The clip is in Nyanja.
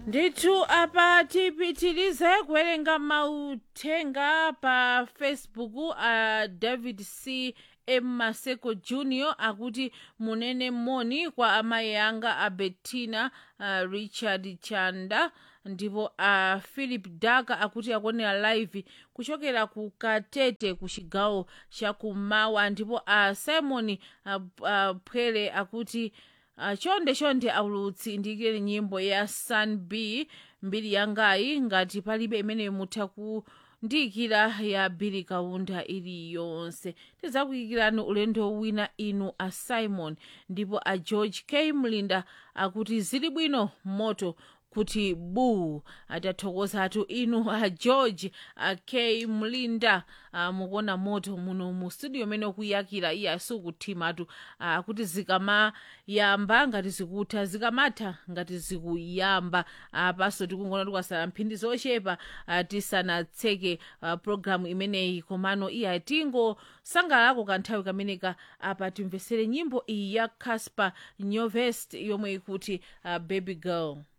ndithu apa tipitirize kuwerenga mauthenga pa facebook a david c m maseko junior akuti munene moni kwa amayi anga a bettina uh, richard chanda ndipo a uh, philip daka akuti akuonera live kuchokera ku katete ku chigawo chakumawa ndipo a uh, simon uh, uh, pwere akuti uh, chonde chonde aulutsi ndiyikire nyimbo ya sun b mbiri yangayi ngati palibe imene mutha kundiyikira ya bili kaunda iliyonse tidzakuyikirani ulendo wina inu a simon ndipo a george k mlinda akuti zili bwino moto kuti bu atathokozatu inu a george a k mlinda a, mukuona moto muno mu studio mene ukuyakira iye asikuthimatu akuti zikamayamba ngati zikutha zikamatha ngati zikuyamba apaso tikungona tikwasala mphindi zochepa ah, tisanatseke ah, programu imeneyi komano iye atingosangalalako kanthawi kameneka apa timvesere nyimbo iyi ya casper nyovest yomwe ikuti uh, baby girl